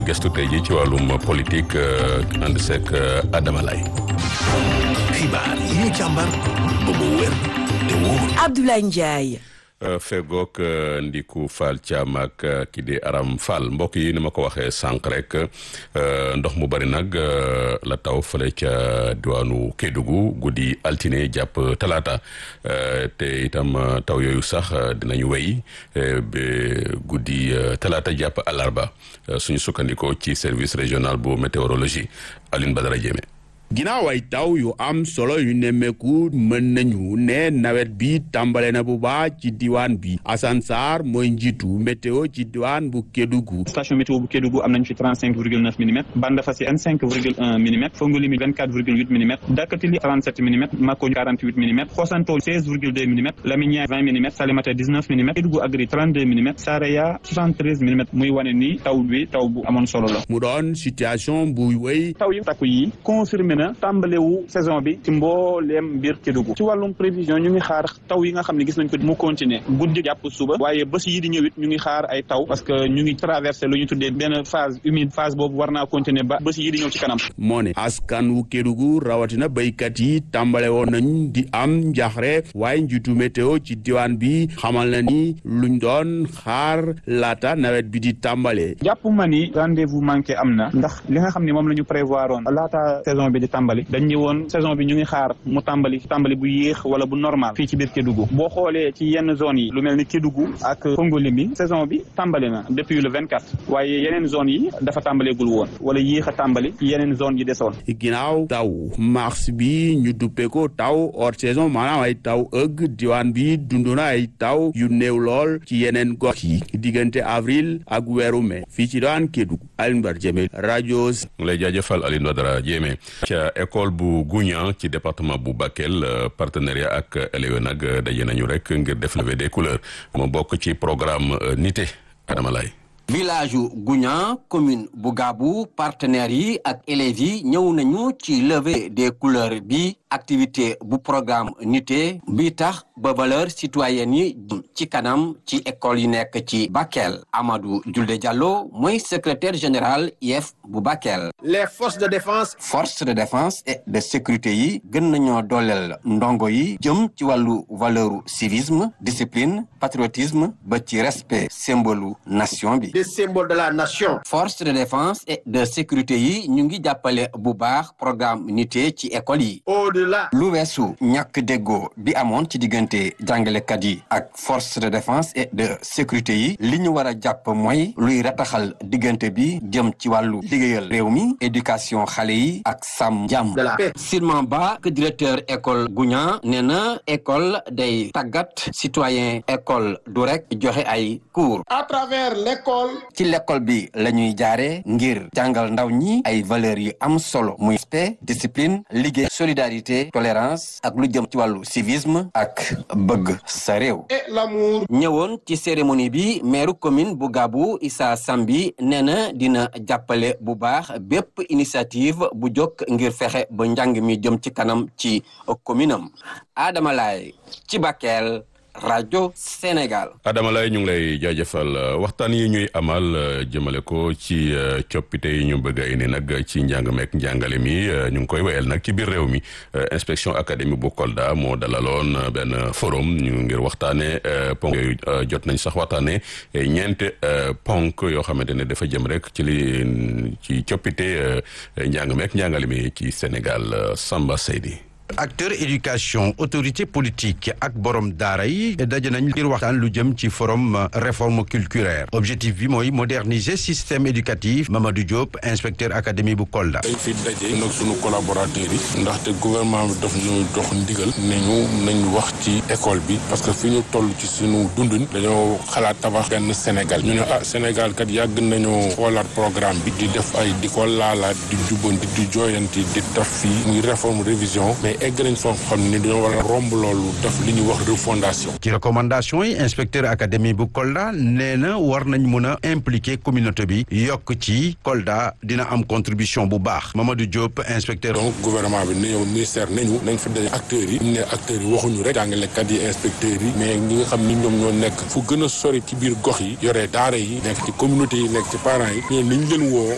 gestu tey ji ci wàllum politique ànd seeg Adama Lay xibaar yi ñu càmbar ba mu wér te wóor Abdoulaye Ndiaye fegook Ndiku Fall Thiam ak kii di Aram Fall mbokk yi ni ma ko waxee sànq rek ndox mu bari nag la taw fële ca diwaanu Kédougou guddi altine jàpp talaata te itam taw yooyu sax dinañu wéy ba guddi talaata jàpp àllarba suñu sukkandikoo ci service régional bu météorologie Alioune Badara Diémé ginnaaw ay taw yu am solo yu nemmeeku mën nañu ne nawet bi tàmbale na bu baax ci diwaan bi Assane Sarr mooy njiitu météo ci diwaan bu Kédougou station météo bu Kédougou am nañ fi trente cinq virgule neuf millimètres Bandafassi vingt cinq virgule un millimètres Fongolimi vingt quatre virgule huit millimètres Dakatili trente sept millimètres Mako quarante huit millimètres Xosanto seize virgule deux millimètres Laminière vingt millimètres Salémata dix neuf millimètres Kédougou Agri trente deux millimètres Saraya soixante treize millimètres muy wane ni taw bi taw bu amoon solo la mu doon situation bu wéy taw yu takku yi confirmé na tàmbalewu saison bi ci mbooleem mbir Kédougou ci wàllum prévision ñu ngi xaar taw yi nga xam ne gis nañ ko mu continuer guddi jàpp suba waaye bés yi di ñëwit ñu ngi xaar ay taw parce que ñu ngi traversé lu ñu tuddee benn phase humide phase boobu war naa continuer ba bés yi di ñëw ci kanam moo ne askan wu Kédougou rawatina béykat yi tàmbale woon nañ di am njaxre waaye njiitu météo ci diwaan bi xamal na ni luñ doon xaar laata nawet bi di tàmbale jàpp ma ni rendez-vous manqué am na ndax li nga xam ne moom la ñu prévoir oon laata saison bi di tàmbali dañ ñi woon saison bi ñu ngi xaar mu tàmbali tàmbali bu yéex wala bu normal fii ci biir Kédougou boo xoolee ci yenn zone yi lu mel ni Kédougou ak Fongolimi saison bi tàmbali na depuis le vingt quatre waaye yeneen zone yi dafa tàmbaleegul woon wala yéex a tàmbali ci yeneen zone yi desoon ginnaaw taw mars bi ñu duppe ko taw hors saison maanaam ay taw ëgg diwaan bi dund na ay taw yu néew lool ci yeneen gox yi diggante avril ak weeru mai fii ci daan Kédougou Alioune Badara Diémé rajo lay jaajëfal Alioune Badara Diémé ca école bu Gouñan ci département bu Bakel partenariat ak élèves nag daje nañu rek ngir def levée des couleurs mu bokk ci programme nité Adama Lay village yu Gouñan commune bu Gaabu partenaires yi ak élèves yi ñëw nañu ci levée des couleurs bi activité bu programme nité bi tax ba valeur citoyenne yi ci kanam ci école yi nekk ci Bakel Amadou Julde Diallo mooy secrétaire général IEF bu Bakel. les forces de défense. forces de défense et de sécurité yi gën nañoo dooleel ndongo yi jëm ci wàllu valeur civisme discipline patriotisme ba ci respect symbole nation bi. des symboles de la nation. forces de défense et de sécurité yi ñu ngi jàppale bu baax programme nité ci école yi. au-delà. lu weesu ñàkk déggoo bi amoon ci diggante jàngalekat yi ak force de défense et de sécurité yi li ñu war a jàpp mooy luy rataxal diggante bi jëm ci wàllu liggéeyal réew mi éducation xale yi ak sàmm jàmm. de la paix. Silman Ba directeur école Gouñan nee na école day tàggat citoyen école du rek joxe ay cours. à travers l'école. ci l'école bi la ñuy jaare ngir jàngal ndaw ñi ay valeurs yu am solo muy respect discipline liggéey solidarité tolérance ak lu jëm ci wàllu civisme ak bëgg sa réew et l'amour. ñëwoon ci cérémonie bi maire commune bu Gaabu Issa Sambi nee na dina jàppale bu baax bépp initiative bu jóg ngir fexe ba njàng mi jëm ci kanam ci commune am Adama Laye ci Bakel rajo Sénégal. Adama lay ñu ngi lay jaajëfal waxtaan yi ñuy amal jëmale ko ci coppite yi ñu bëgg a indi nag ci njàng meek njàngale mi ñu ngi koy wéyal nag ci biir réew mi inspection académie bu Kolda moo dalaloon benn forum ñu ngir waxtaane ponk yooyu jot nañ sax waxtaane ñeent ponk yoo xamante ne dafa jëm rek ci li ci coppite njàng meek njàngale mi ci Sénégal Samba Seydi acteur éducation autorité politique ak borom daara yi daje nañ ngir waxtaan lu jëm ci forum réforme culturelle objectif bi mooy moderniser système éducatif Mamadou Diop inspecteur académie bu Kolda. dañ fi daje nag sunu collaborateurs yi ndaxte gouvernement bi daf ñu dox ndigal ne ñu nañ wax ci école bi parce que fi ñu toll ci sunu dundin dañoo xalaat tabax benn Sénégal ñu ne ah Sénégal kat yàgg nañoo xoolaat programme bi di def ay di ko laalaat di jubbanti di jooyanti di taf fii muy réforme révision mais egg nañ foo xam ni dañoo war a romb loolu def li ñuy wax refondation. ci recommandation yi inspecteur académie bu Kolda nee na war nañ mën a impliquer communauté bi yokk ci Kolda dina am contribution bu baax Mamadou Diop inspecteur. donc gouvernement bi ne yow ministère nañu nañ fa daje acteurs yi ñu ne acteurs yi waxuñu rek jàngalekat yi inspecteurs yi mais ñi nga xam ni ñoom ñoo nekk fu gën a sori ci biir gox yi yore daara yi nekk ci communauté yi nekk ci parents yi ñooñu nañ leen woo